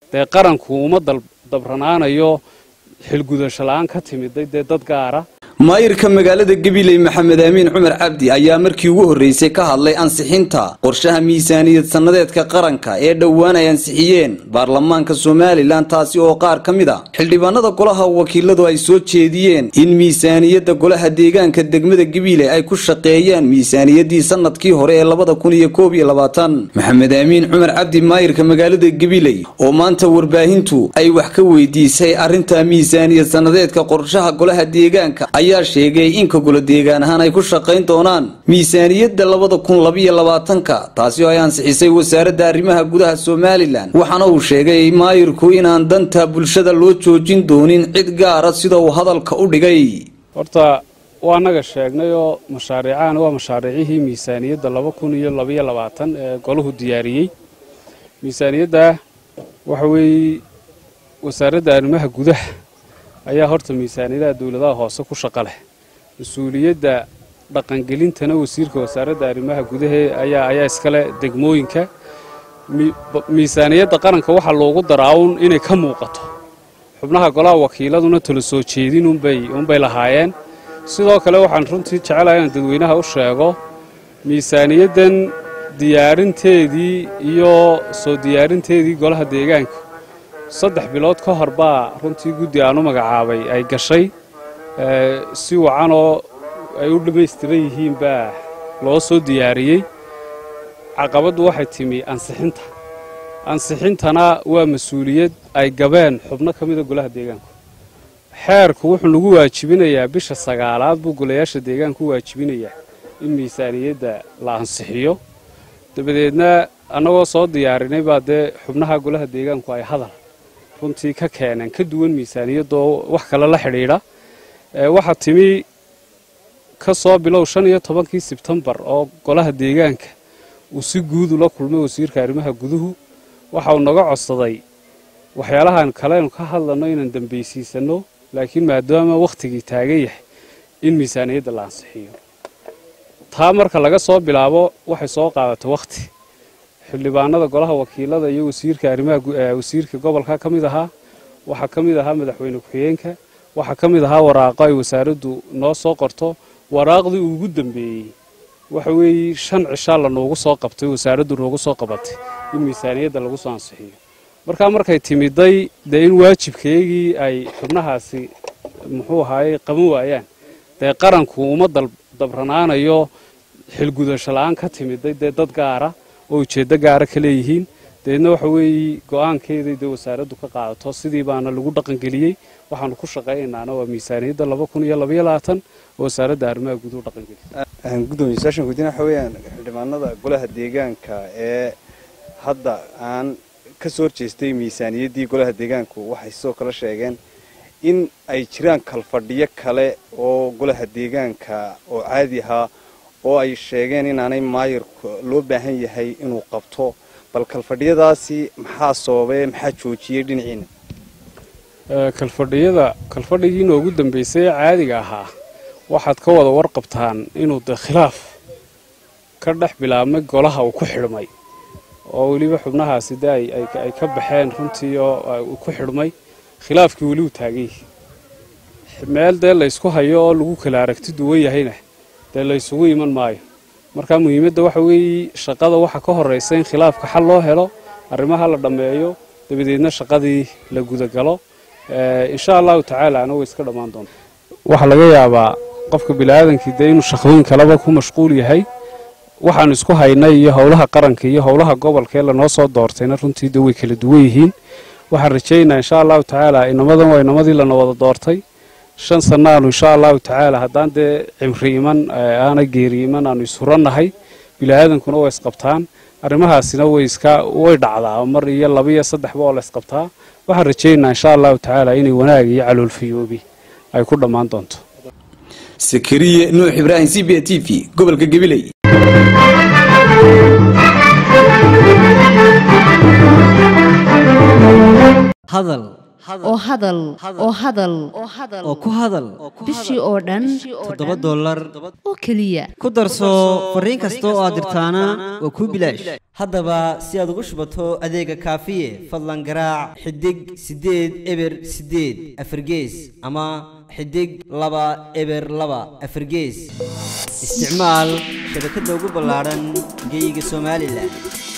dee qaranku uma dabranaanayo xilgudasho la-aan ka timiday dee dad gaara maayirka magaalada gabiley maxamed aamiin cumar cabdi ayaa markii ugu horreysay ka hadlay ansixinta qorshaha miisaaniyad sannadeedka qaranka ee dhowaan ay ansixiyeen baarlamaanka somalilan taasi oo qaar ka mid a xildhibaanada golaha wakiiladu ay soo jeediyeen in miisaaniyadda golaha deegaanka degmada gabiley ay ku shaqeeyaan miisaaniyaddii sanadkii hore ee labada kun iyo koob iyo labaatan maxamed aamiin cumar cabdi maayirka magaalada gabiley oo maanta warbaahintu ay wax ka weydiisay arrinta miisaaniyad sannadeedka qorshaha golaha deegaanka ayaa sheegay in ka golo deegaan ahaan ay ku shaqayn doonaan miisaaniyadda labada kun labiyo labaatanka taasi oo ay ansixisay wasaaradda arrimaha gudaha somalilan waxaana uu sheegay maayirku inaan danta bulshada loo joojin doonin cid gaara sida uu hadalka u dhigay horta waa naga sheegnay oo mashaariicahan waa mashaariicihii miisaaniyadda laba kun iyo labiyo labaatan ee golahu diyaariyey miisaaniyadda waxa weeye wasaaradda arrimaha gudaha ayaa horta miisaaniyadaha dowladaha hoose ku shaqo leh mas-uuliyadda dhaqangelintana wasiirka wasaaradda arrimaha gudaha ayaa ayaa iskale degmooyinka miisaaniyadda qaranka waxaa loogu daraaun inay ka muuqato xubnaha golaha wakiiladuna tala soo jeedin unbay unbay lahaayeen sidoo kale waxaan runtii jecelahay inaan dadweynaha u sheego miisaaniyaddan diyaarinteedii iyo soo diyaarinteedii golaha deegaanka saddex bilood ka hor baa runtii guddi aan u magacaabay ay gashay si wacanoo ay u dhammaystiran yihiin baa loo soo diyaariyey caqabaddu waxay timi ansixinta ansixintana waa mas-uuliyad ay gabeen xubno ka mida golaha deegaanku xeerku wuxuu nagu waajibinayaa bisha sagaalaad buu golayaasha deegaanku u waajibinayaa in miisaaniyadda la ansixiyo dabadeedna annagoo soo diyaarinay baa dee xubnaha golaha deegaanku ay hadal runtii ka keeneen ka duwan miisaaniyadoo wax kale la xidhiidha waxaa timi ka soo bilow shan iyo tobankii sebtembar oo golaha deegaanka uu si guud ula kulmay wasiirka arrimaha guduhu waxa uu naga codsaday waxyaalahan kalenu ka hadlanno inaan dambaysiisanno laakiin maadaama wakhtigii taagan yahay in miisaaniyadda la ansixiyo taa marka laga soo bilaabo waxay soo qaadatay wakhti xildhibaanada golaha wakiilada iyo wasiirka arrimaha wasiirka gobolka ka mid ahaa waxaa ka mid ahaa madaxweyne ku-xigeenka waxaa ka mid ahaa waraaqo ay wasaaraddu noo soo qorto waraaqdii ugu dambeeyey waxa weeye shan cishaa la noogu soo qabtay wasaaraddu noogu soo qabatay in miisaaniyadda lagu soo ansixiyo markaa markay timiday dee in waajibkaygii ay xubnahaasi muxuu ahaaye qaban waayaan dee qaranku uma dabranaanayo xilgudasho la-aan ka timiday dee dad gaara oo ujeeddo gaara ka leeyihiin dabeedna waxa weeye go-aankeeday dee wasaaraddu ka qaadato sidii baana lagu dhaqangeliyey waxaanu ku shaqaynaana waa miisaaniyadda laba kun iyo labaiyo labaatan oo wasaaradda arrimaha guduhu dhaqangeliyay gudoomiye su-aashan weydiina waxa weeyaan xildhibaanada golaha deegaanka ee hadda aan ka soo horjeestay miisaaniyaddii golaha deegaanku waxay sidoo kale sheegeen in ay jiraan kalfadhiyo kale oo golaha deegaanka oo caadi ahaa oo ay sheegeen inaanay maayirka loo baahan yahay inuu qabto bal kalfadhiyadaasi maxaa sababay maxaa joojiyey dhinaciina kalfadhiyada kalfadhigii noogu dambeysay ee caadiga ahaa waxaad ka wada warqabtaan inuu de khilaaf ka dhex bilaabmay golaha uu ku xidhmay oo weliba xubnahaasi de ay ka baxeen runtii oo uu ku xidhmay khilaafkii weli uu taagay meel dee laysku hayo oo lagu kala aragti duwan yahayna dee laysugu iman maayo marka muhiimadda waxa weeye shaqada waxa ka horraysa in khilaafka xal loo helo arrimaha la dhammeeyo dabadeedna shaqadii la gudagalo insha allahu tacaala ana way iska dhammaan doonta waxaa laga yaabaa qofka biniaadankii dee inuu shaqooyin kaleba ku mashquul yahay waxaanu isku haynay iyo howlaha qaranka iyo howlaha gobolka ee lanoo soo doortayna runtii de way kala duwan yihiin waxaan rajaynayaa insha allahu tacaala inamadan waa inamadii lana wada doortay shan sannaanu insha allahu tacaala haddaan dee cimri iman aana geeri iman aanu ishurannahay biniaadankuna way isqabtaan arrimahaasina way iska way dhacdaa mar iyo laba iyo saddexba oo la isqabtaa waxaan rajaynayaa insha allahu tacaala inay wanaag iyo caloolfayoobi ay ku dhammaan doonto sakariye nuux ibraahim c b t v gobolka gabiley hadal oo hadal oo hadal oo ku hadal bishii oo dhan toddoba dollar oo keliya ku darso fariin kasta oo aad dirtaana waa kuu bilaash haddaba si aad ugu shubato adeega kaafiye fadlan garaac xidig siddeed eber siddeed afargees ama xidig laba eber laba afargees isticmaal shabakadda ugu ballaadhan geeyiga somalilan